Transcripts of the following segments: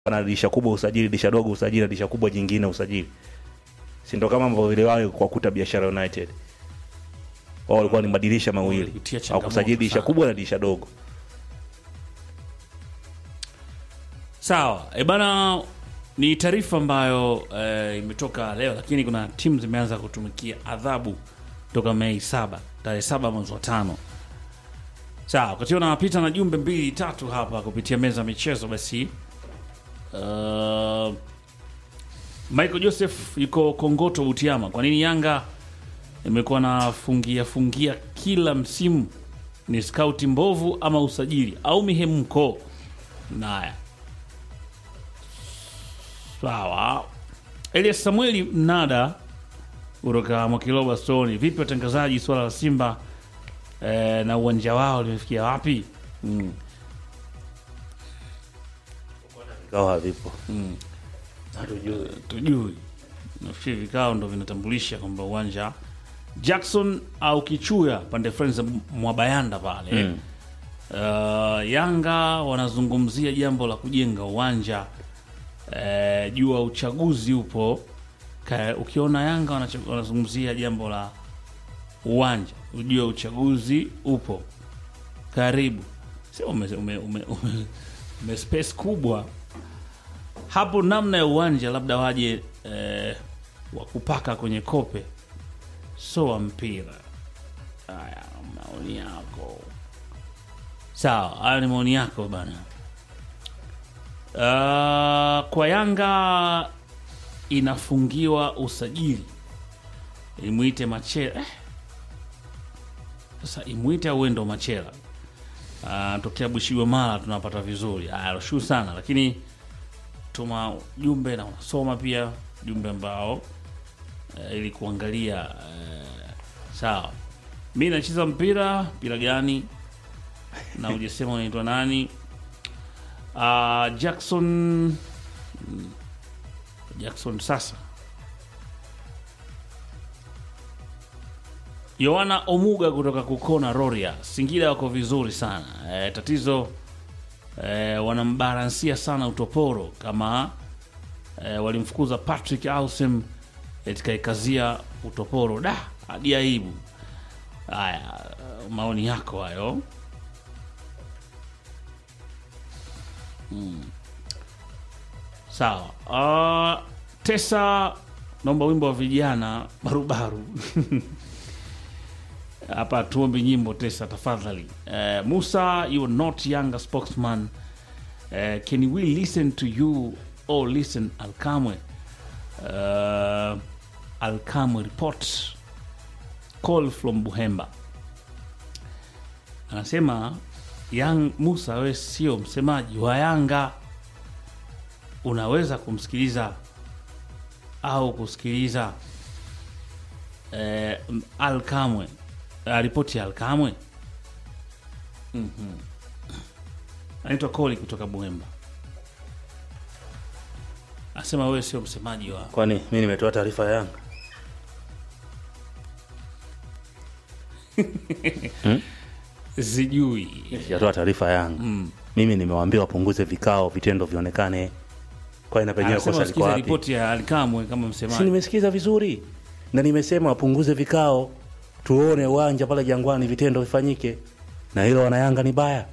na dirisha kubwa usajili, dirisha dogo usajili, na dirisha kubwa jingine usajili, si ndo kama ambavyo iliwahi kwa kuta Biashara United wao walikuwa ni madirisha mawili Walipitia au changamoto kusajili dirisha sana. kubwa na dirisha dogo. Sawa, e bana, ni taarifa ambayo e, imetoka leo, lakini kuna timu zimeanza kutumikia adhabu toka Mei saba, tarehe saba mwezi wa tano. Sawa, wakati napita na jumbe mbili tatu hapa kupitia meza ya michezo, basi uh, Michael Joseph yuko Kongoto Butiama. Kwa nini Yanga imekuwa na fungia fungia kila msimu? Ni skauti mbovu ama usajili au mihemko? Naya, sawa. Elias Samueli Mnada kutoka Mwakiloba Stoni, vipi watangazaji, swala la Simba eh, na uwanja wao limefikia wapi? Mm. Vikao havipo. Hatujui. tujui nafikiri vikao ndo vinatambulisha kwamba uwanja Jackson au Kichuya pande fulani za Mwabayanda pale Mm. uh, Yanga wanazungumzia jambo la kujenga uwanja uh, jua uchaguzi upo Ka, ukiona Yanga wanacho- wanazungumzia jambo la uwanja ujua uchaguzi upo karibu sio ume, ume, ume, ume, ume space kubwa hapo namna ya uwanja labda waje eh, wa kupaka kwenye kope so wa mpira haya maoni yako sawa hayo ni maoni yako bana uh, kwa yanga inafungiwa usajili imwite machela eh. sasa imwite au ndo machela uh, tokea bushiwa mara tunapata vizuri haya nashukuru sana lakini tuma jumbe na unasoma pia jumbe ambao eh, ili kuangalia eh, sawa mi nacheza mpira mpira gani na ujasema unaitwa nani uh, jackson mm, jackson sasa yohana omuga kutoka kukona roria singida wako vizuri sana eh, tatizo eh, wanambalansia sana utoporo kama eh, walimfukuza Patrick Ausem etikaikazia utoporo da hadi aibu. Haya, maoni yako hayo. Mm. Sawa. Uh, Tesa, naomba wimbo wa vijana barubaru hapa tuombe nyimbo Tesa tafadhali. Uh, Musa, you are not younger spokesman. Uh, can we listen to you or listen Alkamwe? Uh, Alkamwe report call from Buhemba anasema Yang Musa, we sio msemaji wa Yanga, unaweza kumsikiliza au kusikiliza eh, Alkamwe uh, ripoti ya Alkamwe anaitwa Koli kutoka Buhemba, anasema wewe sio msemaji wa Kwani mi nimetoa taarifa ya Yanga? sijui Sijatoa taarifa ya Yanga. Mimi nimewaambia wapunguze vikao, vitendo vionekane. Kwani na penyewe anasema kosa liko usikize wapi? ripoti ya Alkamwe kama Si msemaji. nimesikiza vizuri, na nimesema wapunguze vikao, tuone uwanja pale Jangwani, vitendo vifanyike, na hilo wanayanga ni baya.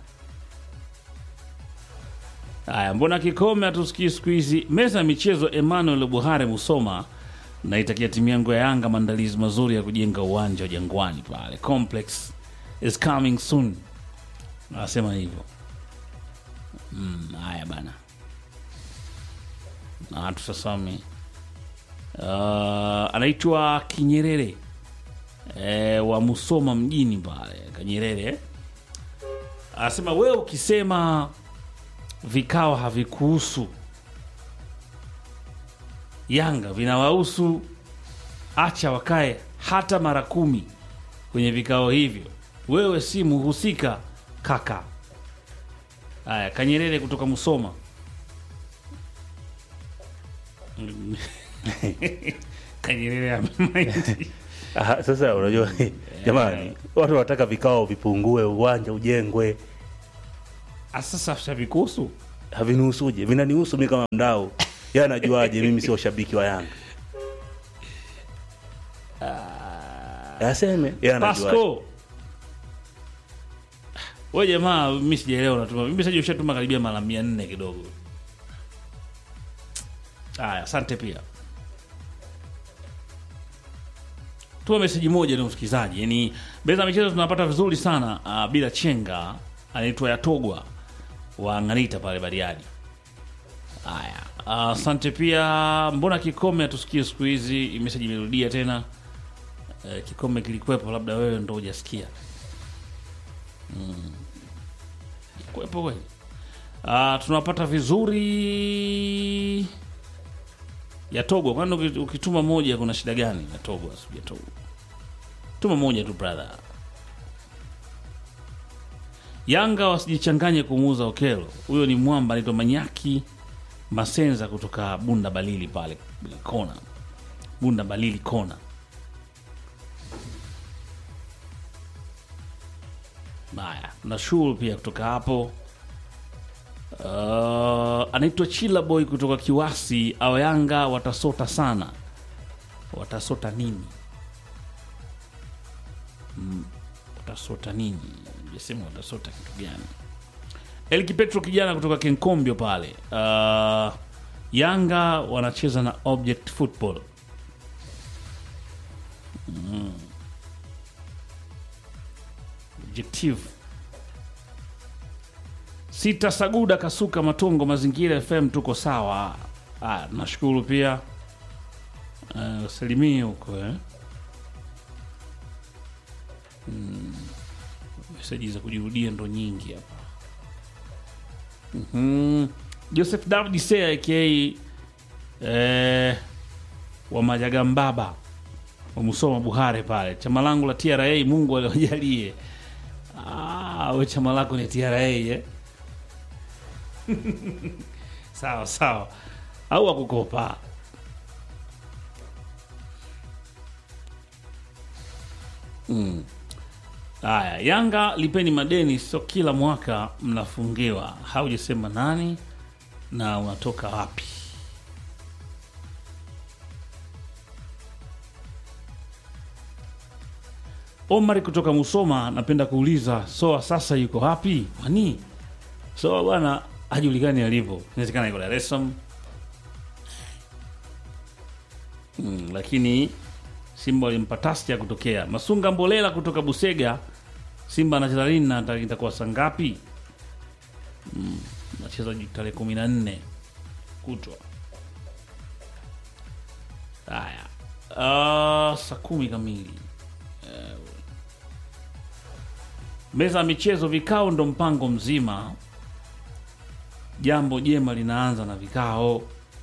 Haya, mbona kikome hatusikii siku hizi? Meza ya michezo, Emmanuel Buhare Musoma, naitakia timu yangu ya Yanga maandalizi mazuri ya kujenga uwanja wa Jangwani pale. Complex is coming soon, anasema hivyo. Mm, haya bana, na tusasome. Uh, anaitwa Kinyerere eh, wa Musoma mjini pale Kanyerere, anasema wewe ukisema vikao havikuhusu Yanga vinawahusu, acha wakae hata mara kumi kwenye vikao hivyo. Wewe si muhusika kaka. Haya, Kanyerere kutoka Musoma. Mm. Kanyerere amemaindi. Aha, sasa unajua jamani, watu wanataka vikao vipungue, uwanja ujengwe. Ah, Sasa havikuhusu havinihusuje vinanihusu mi kama mdau ye anajuaje mimi sio shabiki wa yanga aseme ye anajuaje Pasco. We jamaa, mimi sijaelewa unatuma. Mimi sasa ushatuma karibia mara 400 kidogo. Haya, asante pia. Tuma meseji moja ni msikilizaji. Yaani beza michezo tunapata vizuri sana uh, bila chenga. Anaitwa Yatogwa wa Ng'anita pale Bariadi. Haya, ah, asante pia. Mbona Kikome hatusikie siku hizi? Meseji imerudia tena. Eh, Kikome kilikuwepo, labda wewe ndo hujasikia. Mm. Kuwepo kweli. Ah, tunapata vizuri Yatogwa. Kwani uki- ukituma moja kuna shida gani? Yatogwa, si Yatogwa. Tuma moja tu brother. Yanga wasijichanganye kumuuza Okelo. Huyo ni mwamba anaitwa Manyaki Masenza kutoka Bunda Balili pale kona. Bunda Balili kona. Haya, nashukuru pia kutoka hapo. Uh, anaitwa Chila Boy kutoka Kiwasi. Awa Yanga watasota sana. Watasota nini? Mm, watasota nini? Jasema watasota kitu gani? Elki Petro kijana kutoka Kenkombio pale. Uh, Yanga wanacheza na Object Football. Mm. Objective Sita Saguda Kasuka Matongo Mazingira FM tuko sawa. Ah, nashukuru pia. Uh, salimie huko eh. Mm. Meseji za kujirudia ndo nyingi hapa. Mhm. Joseph David Sea aka eh, wa Majagambaba wa Musoma Buhare pale. Chama langu la TRA Mungu aliwajalie. Ah, we chama lako ni TRA eh? sawa sawa, au akukopa mm. Haya, Yanga lipeni madeni, sio kila mwaka mnafungiwa. Haujasema nani na unatoka wapi? Omar kutoka Musoma, napenda kuuliza Soa sasa yuko wapi? Kwani Soa bwana hajulikani alipo, inawezekana yuko Dar es Salaam mm, lakini Simba walimpa tasti ya kutokea. Masunga Mbolela kutoka Busega, Simba anacheza lini na ita- itakuwa saa ngapi? Mm, nacheza ju- tarehe kumi na nne kutwa. Haya, uh, saa kumi kamili meza ya michezo, vikao ndo mpango mzima. Jambo jema linaanza na vikao.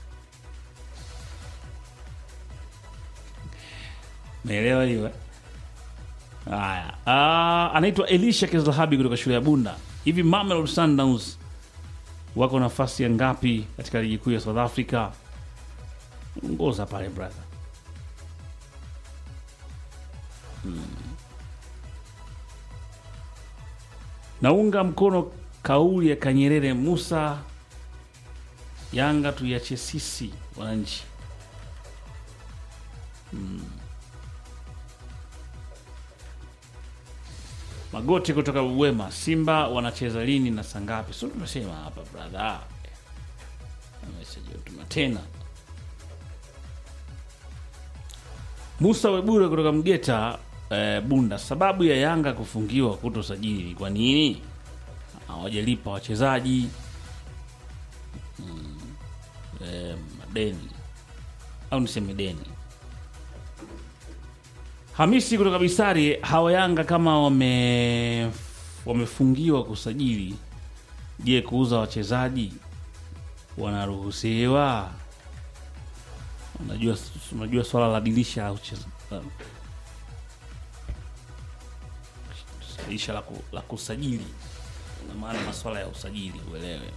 Meelewa hiyo eh? Haya, Ah, anaitwa Elisha Kizlahabi kutoka shule ya Bunda. Hivi Mamelodi Sundowns wako nafasi ya ngapi katika ligi kuu ya South Africa? Ngoza pale brother. Naunga mkono kauli ya Kanyerere Musa, Yanga tuiache sisi wananchi. Mm. Magoti kutoka Wema, Simba wanacheza lini na saa ngapi? Sio tumesema hapa brother. Message utuma tena. Musa Webure kutoka Mgeta eh, Bunda, sababu ya Yanga kufungiwa kutosajili ni kwa nini? Hawajalipa wachezaji mm, eh, madeni au niseme deni. Hamisi kutoka Bisari, hawa Yanga kama wame wamefungiwa kusajili, je, kuuza wachezaji wanaruhusiwa? Unajua, unajua swala la dirisha au cheza- dirisha la, ku, la kusajili una maana maswala ya usajili uelewe.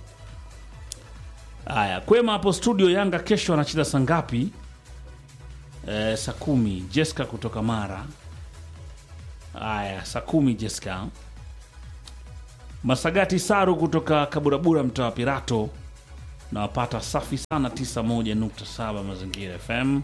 Haya, kwema hapo studio. Yanga kesho anacheza saa ngapi? Eh, saa kumi. Jessica kutoka Mara. Haya, saa kumi Jessica. Masagati Saru kutoka Kaburabura, mtaa wa Pirato, nawapata safi sana 91.7 Mazingira FM.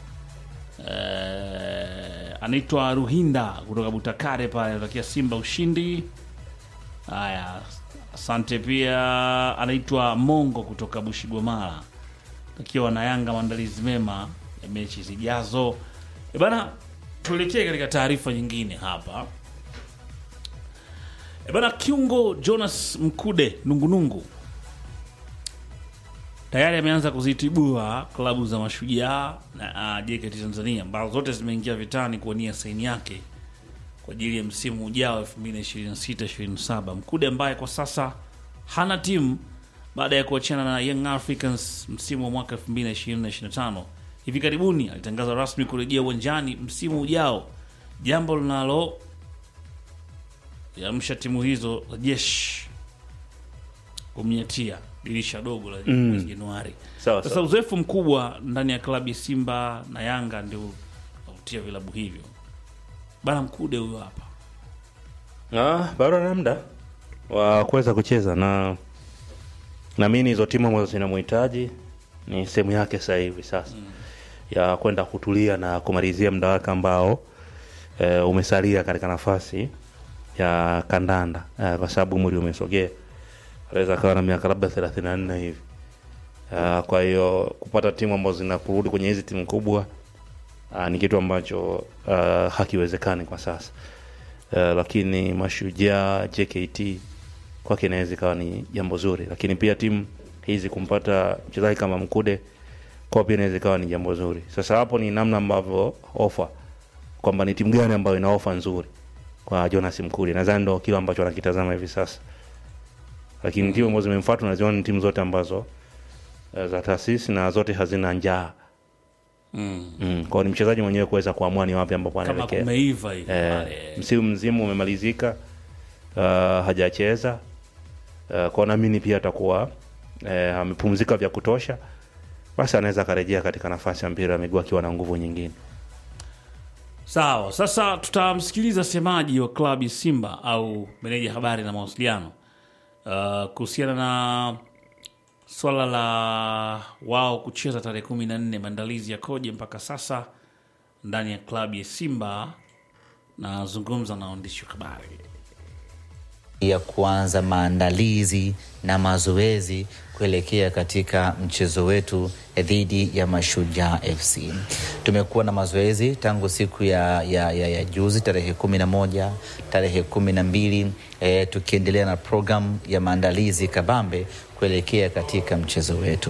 Eh, anaitwa Ruhinda kutoka Butakare pale, anatakia Simba ushindi. Haya, asante. Pia anaitwa Mongo kutoka Bushigomara, takiwa wana Yanga maandalizi mema ya mechi zijazo. E bana, tuelekee katika taarifa nyingine hapa. E bana, kiungo Jonas Mkude Nungunungu tayari ameanza kuzitibua klabu za Mashujaa na uh, JKT Tanzania ambazo zote zimeingia vitani kuwania saini yake kwa ajili ya msimu ujao 2026-2027. Mkude ambaye kwa sasa hana timu baada ya kuachana na Young Africans msimu wa mwaka 2020-2025. Hivi karibuni alitangaza rasmi kurejea uwanjani msimu ujao, jambo linalo yamsha timu hizo za jeshi kumnyatia dirisha dogo la mwezi Januari. Sawa Sasa sawa. uzoefu mkubwa ndani ya klabu ya Simba na Yanga ndio unavutia vilabu hivyo. Bana Mkude huyo hapa. Ah, bado ana muda wa kuweza kucheza na naamini hizo timu ambazo zinamhitaji ni sehemu yake sasa hivi sasa ya kwenda kutulia na kumalizia muda wake ambao e, umesalia katika nafasi ya kandanda e, kwa sababu umri umesogea, anaweza akawa na miaka labda thelathini na nne hivi. Ah, kwa hiyo kupata timu ambazo zinakurudi kwenye hizi timu kubwa ah, ni kitu ambacho ah, hakiwezekani kwa sasa. Uh, lakini Mashujaa, JKT kwake inaweza ikawa ni jambo zuri, lakini pia timu hizi kumpata mchezaji kama Mkude kwa pia inaweza ikawa ni jambo zuri. Sasa hapo ni namna ambavyo ofa kwamba ni timu gani ambayo ina ofa nzuri kwa Jonas Mkude, nadhani ndo kile ambacho anakitazama hivi sasa, lakini timu ambazo zimemfuata unaziona ni timu zote ambazo uh, za taasisi na zote hazina njaa Mm. mm. Kwao ni mchezaji mwenyewe kuweza kuamua ni wapi ambapo Kama anaelekea. kumeiva hivi Eh, pale. msimu mzima umemalizika, uh, hajacheza uh, kwa naamini pia atakuwa eh, amepumzika vya kutosha, basi anaweza akarejea katika nafasi ya mpira wa miguu akiwa na nguvu nyingine. Sawa, sasa tutamsikiliza semaji wa klabu ya Simba au meneja habari na mawasiliano uh, kuhusiana na swala la wao kucheza tarehe kumi na nne. Maandalizi yakoje mpaka sasa ndani ya klabu ya Simba? Nazungumza na waandishi wa habari. ya kuanza maandalizi na mazoezi kuelekea katika mchezo wetu dhidi ya Mashujaa FC. Tumekuwa na mazoezi tangu siku ya, ya, ya, ya juzi tarehe kumi na moja tarehe kumi na mbili e, tukiendelea na programu ya maandalizi kabambe kuelekea katika mchezo wetu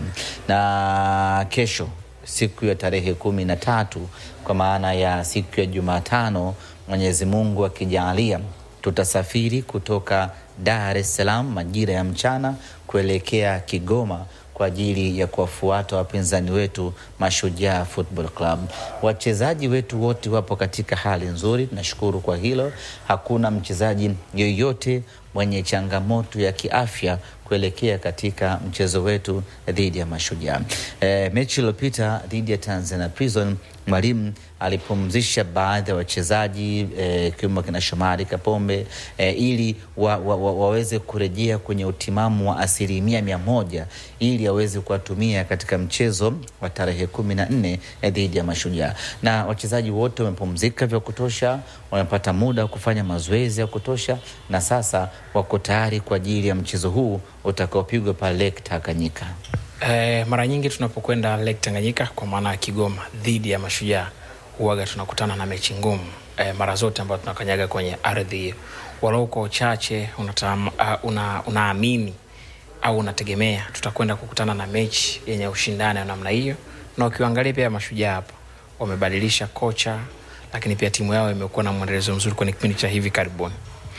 na kesho siku ya tarehe kumi na tatu kwa maana ya siku ya Jumatano, Mwenyezi Mungu akijaalia tutasafiri kutoka Dar es Salaam majira ya mchana kuelekea Kigoma kwa ajili ya kuwafuata wapinzani wetu Mashujaa Football Club. Wachezaji wetu wote wapo katika hali nzuri, tunashukuru kwa hilo. Hakuna mchezaji yoyote mwenye changamoto ya kiafya kuelekea katika mchezo wetu dhidi ya Mashujaa. E, mechi iliyopita dhidi ya Tanzania Prison mwalimu alipumzisha baadhi ya wachezaji ikiwemo kina Shomari Kapombe e, ili wa, wa, wa, waweze kurejea kwenye utimamu wa asilimia mia moja ili aweze kuwatumia katika mchezo wa tarehe kumi na nne dhidi ya Mashujaa, na wachezaji wote wamepumzika vya kutosha, wamepata muda wa kufanya mazoezi ya kutosha, na sasa wako tayari kwa ajili ya mchezo huu utakaopigwa pale Lake Tanganyika. Eh, mara nyingi tunapokwenda Lake Tanganyika kwa maana ya Kigoma dhidi ya Mashujaa huwaga tunakutana na mechi ngumu eh, mara zote ambayo tunakanyaga kwenye ardhi hiyo, walau kwa uchache unatam- uh, una, unaamini au unategemea tutakwenda kukutana na mechi yenye ushindani wa namna hiyo, na ukiangalia pia Mashujaa hapa wamebadilisha kocha, lakini pia timu yao imekuwa na mwendelezo mzuri kwenye kipindi cha hivi karibuni.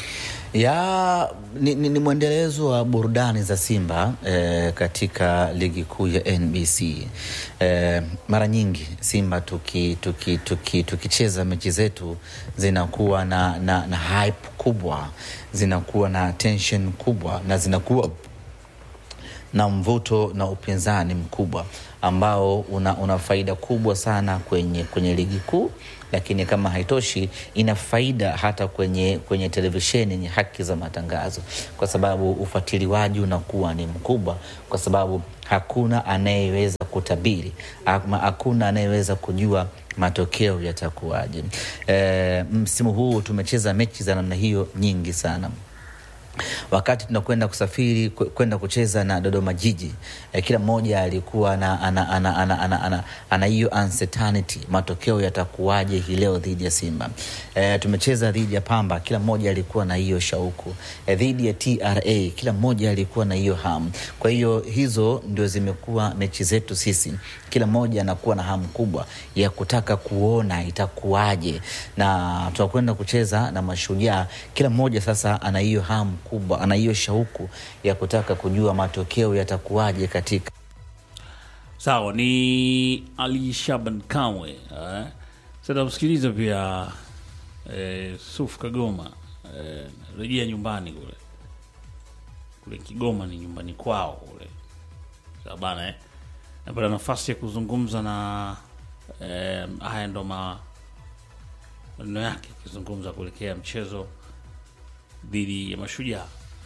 ya ni, ni, ni mwendelezo wa burudani za Simba eh, katika ligi kuu ya NBC. Eh, mara nyingi Simba tukicheza tuki, tuki, tukicheza mechi zetu zinakuwa na, na, na hype kubwa, zinakuwa na tension kubwa na zinakuwa na mvuto na upinzani mkubwa ambao una, una faida kubwa sana kwenye, kwenye ligi kuu, lakini kama haitoshi ina faida hata kwenye, kwenye televisheni yenye haki za matangazo, kwa sababu ufuatiliwaji unakuwa ni mkubwa, kwa sababu hakuna anayeweza kutabiri ama hakuna anayeweza kujua matokeo yatakuwaje. E, msimu huu tumecheza mechi za namna hiyo nyingi sana wakati tunakwenda kusafiri kwe- kwenda kucheza na Dodoma Jiji eh, kila mmoja alikuwa na ana ana ana ana ana ana hiyo uncertainty, matokeo yatakuwaje hii leo dhidi ya Simba. Eh, tumecheza dhidi ya Pamba, kila mmoja alikuwa na hiyo shauku. Eh, dhidi ya TRA, kila mmoja alikuwa na hiyo hamu. Kwa hiyo hizo ndio zimekuwa mechi zetu sisi, kila mmoja anakuwa na hamu kubwa ya kutaka kuona itakuwaje, na tunakwenda kucheza na Mashujaa, kila mmoja sasa ana hiyo hamu kubwa, ana hiyo shauku ya kutaka kujua matokeo yatakuwaje katika Sawa, ni Ali Shaban Kamwe. Eh. Sasa msikilize pia eh, Suf Kagoma eh, rejea nyumbani kule kule Kigoma, ni nyumbani kwao kule. Sawa bana eh. Napata nafasi ya kuzungumza na eh, haya ndo ma- maneno yake akizungumza kuelekea mchezo dhidi ya Mashujaa.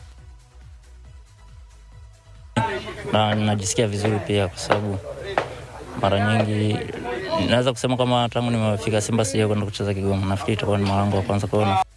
na najisikia vizuri pia kwa sababu mara nyingi naweza kusema kama tangu nimefika Simba sija kwenda kucheza Kigoma. Nafikiri itakuwa ni mara yangu ya kwanza kuona